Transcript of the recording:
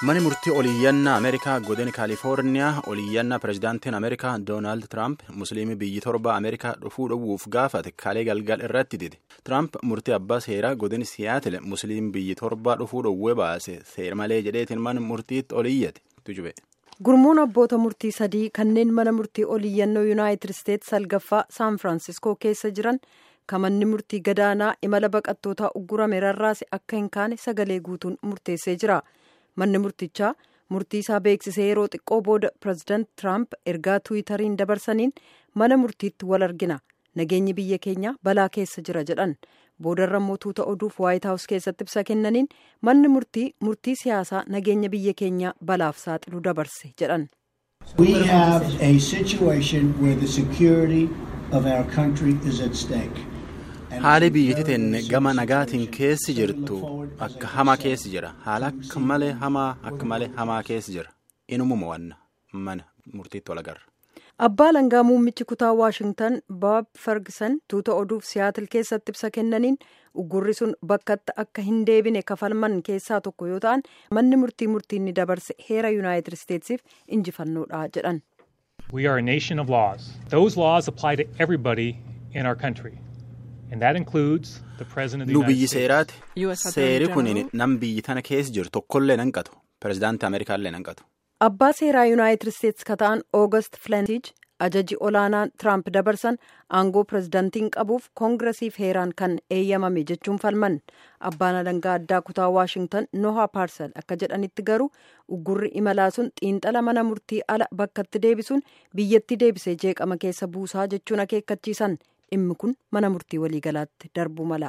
Mani murtii oliiyyannaa Ameerikaa godina Kaalifoorniyaa oliiyyannaa pirezidaantiin Ameerikaa Doonaald Tiraamp musliimii biyyi torba Ameerikaa dhufuu dhowwuuf gaafate kalee galgal irratti dide. Tiraamp murtii abbaa seeraa godina Siyaatil musliim biyyi torba dhufuu dhowwee baase seer malee jedheetiin mana murtiitti oliiyyate. Tujube. Gurmuun abboota murtii sadii kanneen mana murtii oliiyyannoo Yuunaayitid Isteetsi salgaffaa Saan Firaansiskoo keessa jiran kamanni murtii gadaanaa imala baqattootaa uggurame rarraase akka hin kaane sagalee guutuun murteessee jira. manni murtichaa murtii isaa beeksisee yeroo xiqqoo booda pireezidaant tiraamp ergaa tuwitariin dabarsaniin mana murtiitti wal argina nageenyi biyya keenya balaa keessa jira jedhan boodarra tuuta oduuf waayit haawus keessatti ibsa kennaniin manni murtii murtii siyaasaa nageenya biyya keenya balaaf saaxilu dabarse jedhan. We have a situation where the security of our country is at stake. Haali biyyatti teenne gama nagaatiin keessi jirtu akka hamaa keessi jira. Haala akka malee hamaa akka malee hamaa keessi jira. Inumuma wanna mana murtiitti wal agarra. Abbaa langaa muummichi kutaa Waashingtan Bob Ferguson tuuta oduuf Siyaatil keessatti ibsa kennaniin uggurri sun bakkatti akka hin deebine kafalman keessaa tokko yoo ta'an manni murtii murtiin ni dabarse heera Yuunaayitid Isteetsiif injifannoodha jedhan. We are a nation of laws. Those laws apply to everybody in our country. Nu biyyi seeraati. Seeri kun nam biyyi tana keessa jiru tokkollee nan qatu. Pireezidaantii Ameerikaallee nan qatu. Abbaa seeraa Yuunaayitid Isteetsi ka ta'an Oogast Flentiij ajaji olaanaan Tiraamp dabarsan aangoo pireezidaantiin qabuuf koongiresiif heeraan kan eeyyamame jechuun falman. Abbaan alangaa addaa kutaa Waashingtan Noha Paarsel akka jedhanitti garuu uggurri imalaa sun xiinxala mana murtii ala bakkatti deebisuun biyyatti deebisee jeeqama keessa buusaa jechuun akeekkachiisan. dhimmi kun mana murtii waliigalaatti darbuu mala.